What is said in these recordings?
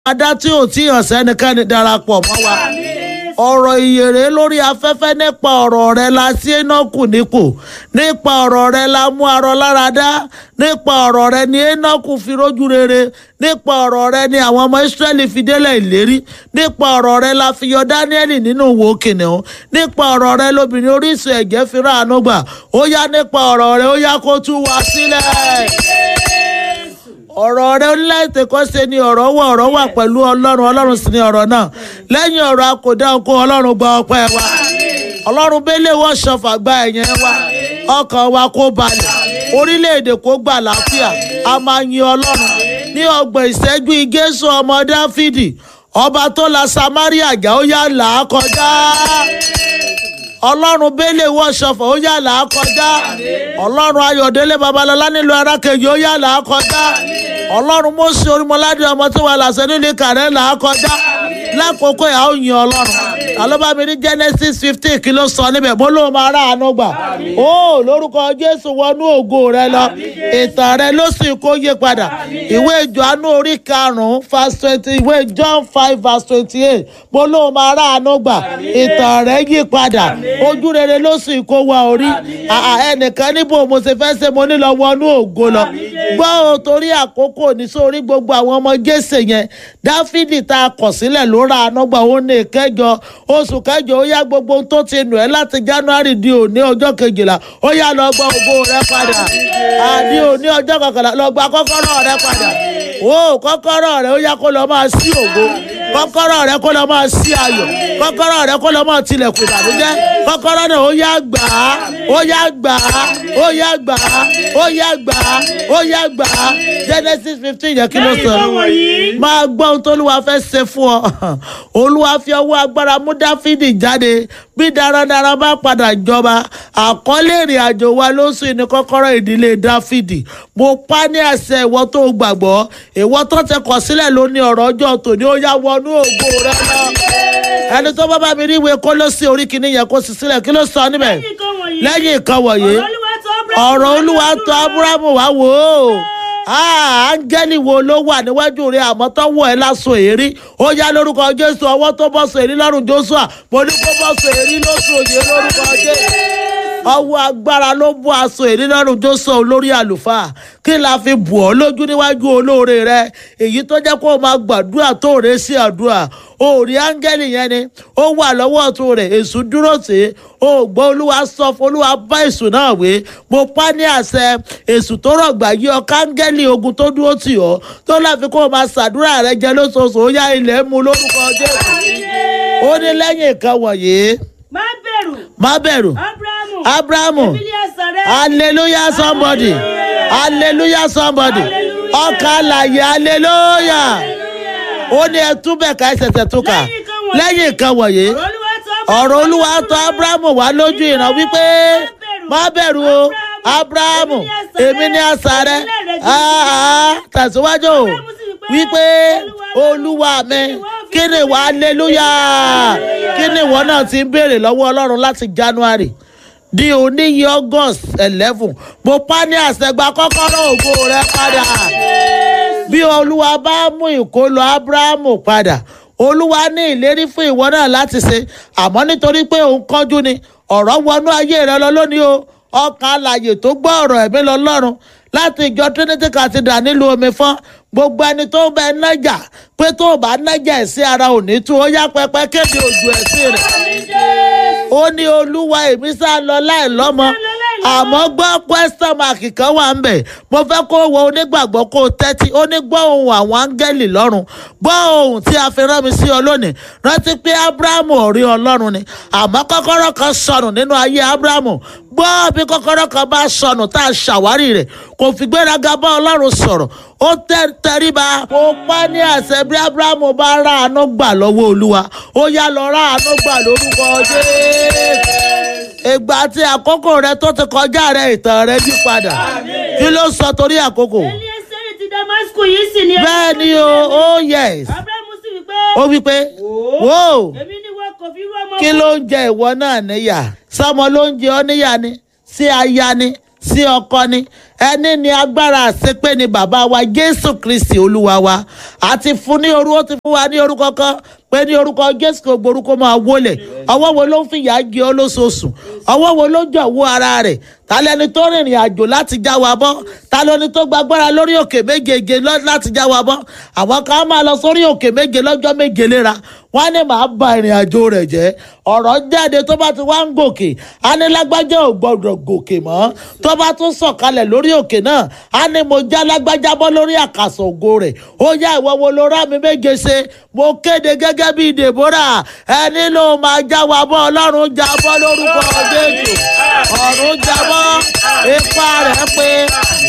adá tí ò tí hàn sẹ́nikẹ́ni darapọ̀ mọ́ wa ọ̀rọ̀ ìyèrè lórí afẹ́fẹ́ nípa ọ̀rọ̀ rẹ la sí enoku nípò nípa ọ̀rọ̀ rẹ la mú arọ lára dá nípa ọ̀rọ̀ rẹ ni enoku fi rójú rere nípa ọ̀rọ̀ rẹ ni àwọn ọmọ israẹli fi délẹ̀ ìlérí nípa ọ̀rọ̀ rẹ la fi yọ dáníẹ́lì nínú wo kìnìún nípa ọ̀rọ̀ rẹ lobìnrin orísun ẹ̀jẹ̀ fi ráàánú gbà ó yá nípa ọ̀rọ̀ rẹ ó yá kó tú wa sílẹ̀ ọ̀rọ̀ rẹ oníláìtẹ̀ kọ́ ṣe ni ọ̀rọ̀ wà ọ̀rọ̀ wà pẹ̀lú ọlọ́run ọlọ́run sì ni ọ̀rọ̀ náà lẹ́yìn ọ̀rọ̀ akọ̀dá oko ọlọ́run gba ọpẹ́ wa ọlọ́run bẹ́lẹ̀ wọ́n ṣọfà gba ẹ̀yẹn wa ọkàn wa kó balẹ̀ orílẹ̀-èdè kó gbà láfíà a máa yin ọlọ́run ní ọgbọ̀n ìṣẹ́jú igésù ọmọ dáfídì ọba tó la samaria jà ó yà là á kọjá ọlọ́run bẹ́lẹ̀ wọ́n ṣọfà ó yà là á kọjá ọlọ́run ayọ̀délé babalọ́lá nílùú arákejì ó yà là á kọjá ọlọ́run mọ́sí orímọ́ládé ọmọ tó wà làṣẹ nílé kàrẹ́ là á kọjá lákòókò yà ó yin ọlọ́run alọ́bàmí ní genesis fifteen kí ló sọ níbẹ̀ mo lóun máa rà àánú gbà ó lórúkọ jésù wọnú ògo rẹ lọ ìtàn rẹ ló sì kó yé padà ìwé ìjọ́nú orí karùn-ún verse twenty ìwé john five verse twenty eight mo lóun máa rà àánú gbà ìtàn rẹ yí padà ojú rere ló sì kó wa orí ẹnìkan níbo mo ṣe fẹ́ ṣe mo ní lọ wọnú ògo lọ gbọ́ o torí àkókò ní sórí gbogbo àwọn ọmọ jésè yẹn dáfídì tá a kọ̀ sílẹ̀ ló ra ànágbà ó ní ìkẹjọ oṣù kẹjọ ó yá gbogbo ohun tó ti nù ẹ́ láti january di òní ọjọ́ kejìlá ó yá lọ gba ògo rẹ padà àní òní ọjọ́ kọkànlá lọ gba kọ́kọ́rọ́ rẹ padà ó kọ́kọ́rọ́ rẹ ó yá kó lọ máa sí ògo kọ́kọ́rọ́ rẹ kó lọ máa sí ayọ̀ kọ́kọ́rọ́ rẹ kó lọ máa tilẹ̀kùn ìbànújẹ́ kọ́kọ́rọ́ náà ó yá gbà á ó yá gbà á ó yá gbà á ó yá gbà á ó yá gbà á genesis fifteen yẹ kí ló sọ máa gbọ́ ohun tó olúwa fẹ́ ṣe fún ọ olúwa fi ọwọ́ agbára mú dáfídì jáde bí darandaran bá padà jọba àkọlé ìrìn àjò wa lóṣù ní kọ́kọ́rọ́ ìdílé dáfídì mo pa ní àṣẹ ìwọ tó gbàgbọ́ ìwọ tó ti kọ̀ sílẹ̀ ló ní ọ̀rọ̀ ọjọ́ tòní ó yá wọnú ògo rẹ lọ ẹni tó bá bá mi rí ìwé kó ló sí orí kìíní yẹn kó sì sílẹ̀ kí ló sọ níbẹ̀ lẹ́yìn nǹkan wọ̀nyí ọ̀rọ̀ olúwa tó abrahamu wá wò ó áńgẹ́lì wo ló wà níwájú rẹ àmọ́ tó wọ̀ ẹ́ lásán èrí ó yá lórúkọ jésù ọwọ́ tó bọ́ sọ èrí lọ́rùn joshua mo ní kó bọ́ sọ èrí lóṣù òye lórúkọ jésù ọwọ́ agbára ló bọ́ aṣọ èrí lọ́rùn joshua olórí àlùfáà kí la fi bù ọ́ lójú níwájú olóore rẹ èyí tó jẹ́ kó o máa gbàdúrà tó rẹ sí àdúrà òòrí áńgẹ́lì yẹn ni ó wà lọ́wọ́ ọ̀tún rẹ̀ èṣù dúró sí i ó gbọ́ olúwa sọ fún olúwa bá èṣù náà wé mo pa ní àṣẹ èṣù tó rọ̀gbà yí ọ káńgẹ́lì ogun tó dúró tì ọ́ tó láfi kó o máa ṣàdúrà rẹ jẹ lóṣooṣù ó yá ilẹ̀ mú lórúkọ jésù ó ní lẹ́yìn nǹkan wọ̀nyí má bẹ̀rù má bẹ̀rù abrahamu abrahamu Ebenezer rẹ hallelujah somebody hallelujah somebody ọkà àlàyé hallelujah ó ní ẹ túbẹ̀ ká ẹsẹ̀sẹ̀ tó kà lẹ́yìn nǹkan wọ̀nyí ọ̀rọ̀ olúwa tọ̀ abrahamu wá lójú ìran wípé má bẹ̀rù o abrahamu èmi ní àṣà rẹ Ah, ah, tẹ̀síwájú o wípé olúwa mi kí ni ìwà hallelujah kí ni ìwọ náà ti ń béèrè lọ́wọ́ ọlọ́run láti january di oníyí august eleven mo pa ní àṣẹgbà kọ́kọ́rọ́ ògo rẹ padà bí olúwa bá mú ìkólọ abrahamu padà olúwa ní ìlérí fún ìwọ náà láti ṣe àmọ́ nítorí pé òun kánjú ni ọ̀rọ̀ wọnú ayé rẹ lọ lónìí o ọkàn alàyè tó gbọ́ ọ̀rọ̀ ẹ̀mí lọ lọ́run láti ìjọ trinity cathedral nílùú omi fọ́n gbogbo ẹni tó bẹ nájà pé tó o bá nájà ẹ̀ sí ara òní tú ó yá pẹpẹ kéde òjò ẹ̀ sí rẹ̀ ó ní olúwa èmi sá lọ láì lọ́mọ àmọ́ gbọ́ question mark kan wà ń bẹ̀ mo fẹ́ kó wọ onígbàgbọ́ kó o tẹ́tí ó ní gbọ́ ohun àwọn áńgẹ́lì lọ́run gbọ́ ohun tí a fi rán mi sí ọ lónìí rántí pé abrahamu ọ̀rí ọlọ́run ni àmọ́ kọ́kọ́rọ́ kan sọnù nínú ayé abrahamu gbọ́ bí kọ́kọ́rọ́ kan bá sọnù tá a ṣàwárí rẹ̀ kò fi gbéraga bá ọlọ́run sọ̀rọ̀ ó tẹ́ tẹríba kó pa ní àṣẹ bí abrahamu bá rà àánú gbà lọ́wọ́ olúwa ó yá lọ rà àánú gbà lórúkọ jésù ìgbà tí àkókò rẹ tó ti kọjá rẹ ìtàn rẹ yí padà kí ló sọ torí àkókò elieseri ti damasku yìí sì ni bẹ́ẹ̀ ni o oh yes abrahamu sì wí pé ó wí pé wò èmi ni wọn kò fi rú ọmọ kí ló ń jẹ ìwọ náà níyà sọmọ ló ń jẹ ọ níyà ni sí aya ni sí ọkọ ni ẹni ní agbára àṣepé ni bàbá wa jésù kristi olúwa wa àti fún ní orú ó ti fún wa ní orúkọ kan pé ní orúkọ jésù kò gborúkọ máa wọlé ọwọ́ wo ló ń fìyà jẹ ọ́ lóṣooṣù ọwọ́ wo ló jọ̀wọ́ ara rẹ̀ ta lẹni tó rìnrìn àjò láti já wa bọ́ ta lẹni tó gbàgbára lórí òkè méjèèjì lọ- láti já wa bọ́ àwọn kan á máa lọ sórí òkè méje lọ́jọ́ méje léra wọ́n á ní màá ba ìrìn àjò rẹ̀ jẹ́ ọ̀rọ̀ jáde tó bá ti wá ń gòkè á ní lágbájá ò gbọ́dọ̀ gòkè mọ́ tó bá tún sọ̀kalẹ̀ lórí òkè náà á ní mo já lágbájá bọ́ lórí àkàsọ̀ ògo rẹ̀ ó yá ìwọ wo ló rá mi méje ṣe mo kéde gẹ́gẹ́ bí deborah ẹni ló máa já wa bọ́ ọlọ́run já bọ́ lórúkọ jésù ọ̀run já bọ́ ipa rẹ̀ pé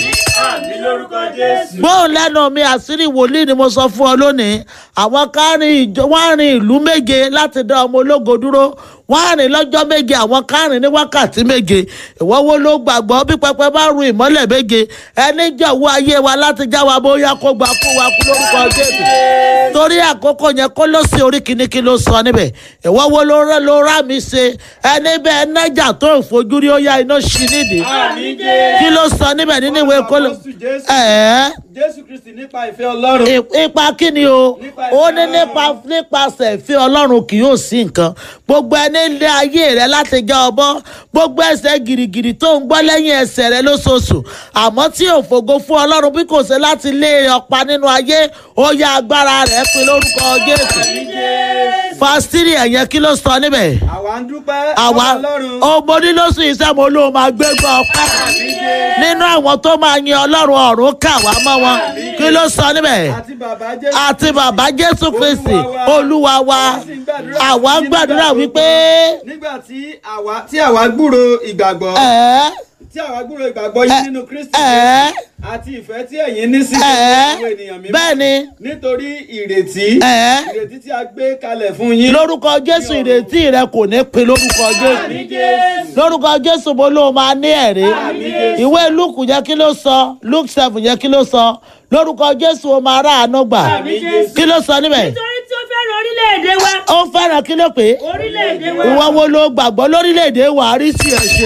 Àmì lórúkọ Jésù. gbóhùn lẹ́nu mi àṣírí wòlíì ni mo sọ fún ọ lónìí àwọn kan rìn ìjọ wọ́n rìn ìlú méje láti dá ọmọ ológo dúró wọ́n rìn lọ́jọ́ méje àwọn kan rìn ní wákàtí méje ìwọ wo ló gbàgbọ́ bí pẹpẹ bá ru ìmọ́lẹ̀ méje ẹni jọ̀wọ́ ayé wa láti já wa bóyá kó gbà kú wa kú lórúkọ jésù torí àkókò yẹn kó ló sí orí kìíní kí ló sọ níbẹ̀ ìwọ wo ló rẹ́ ló rá mi ṣe ẹni bẹ́ẹ̀ nájà tó ìfojúrí ó yá iná ṣí nídìí Àmì Jésù. kí ló sọ níbẹ̀ nínú ìwé kóló Apọ́sù Jésù. ẹ̀ẹ́ Jésù Kristi nípa ìfẹ́ Ọlọ́run. I- ipa kí ni o Nípa ó ìfẹ́ ní nípa Ọlọ́run. nípasẹ̀ ìfẹ́ ọlọ́run kì yóò sí nǹkan gbogbo ẹni lé ayé rẹ láti já ọbọ gbogbo ẹsẹ̀ gìrìgìrì tó ń gbọ́ lẹ́yìn ẹsẹ̀ rẹ lóṣooṣù àmọ́ tí ò fògo fún ọlọ́run bí kò ṣe láti lé ọ̀pá nínú ayé ó yá agbára rẹ̀ pin lórúkọ jésù Àmì Jésù. fásitì ẹ̀yẹn kí ló sọ níbẹ̀ Àwa ń dúpẹ́ àwa fún Ọlọ́run. ọmọ onílọ́sùn iṣẹ́ mo ló máa gbégbá ọpẹ́ Àmì Jésù. nínú àwọn tó máa yin ọlọ́run ọ̀run kà wá mọ́ wọn kí ló sọ níbẹ̀ Àti bàbá Jésù. àti bàbá jésù kristi olúwa wa àwa ń gbàdúrà wípé Nígbà tí àwa tí àwa gbúro ìgbàgbọ́. ẹ Tí àwa gbúro ìgbàgbọ́ yín nínú Kristi. ẹ Àti ìfẹ́ tí ẹ̀yin ní sí ẹ àwọn ènìyàn mímọ́. bẹ́ẹ̀ ni Nítorí ìrètí. ẹ Ìrètí tí a gbé kalẹ̀ fún yín. lórúkọ jésù ìrètí rẹ kò ní pin lórúkọ Àmì jésù Jésù. lórúkọ jésù mo ló máa ní ẹ̀rí Àmín. ìwé luke yẹ kí ló sọ luke seven yẹ kí ló sọ lórúkọ jésù o máa rà àánú gbà Àmín Jésù. kí ló sọ níbẹ̀ nítorí tí ó fẹ́ràn orílẹ̀-èdè wa ó fẹ́ràn kí ló pé orílẹ̀-èdè wa ìwọ wo ló gbàgbọ́ lórílẹ̀‐èdè wà á rí sí ẹ̀ ṣe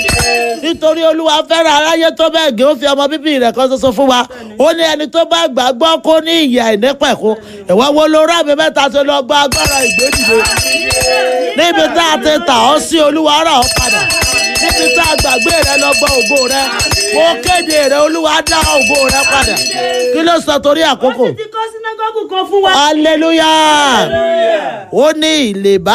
nítorí olúwa fẹ́ràn aráyé tó bẹ́ẹ̀ gé ó fi ọmọ bíbí rẹ̀ kan ṣoṣo fún wa ó ní ẹni tó bá gbàgbọ́ kó ní ìyà ìnípẹ̀kún ìwọ wo ló rà mí mẹ́ta tó lọ gba agbára ìgbédìde níbi tá a ti tà ọ́ sí olúwa rà ọ́ padà níbi tá a gbàgbé rẹ lọ gbọ́ ògo rẹ mo kéde rẹ olúwa dá ògo rẹ padà kí ló sọ torí àkókò ó sì ti kọ́ sínágọ́gù kan fún wa. hallelujah ó ní ìlèbá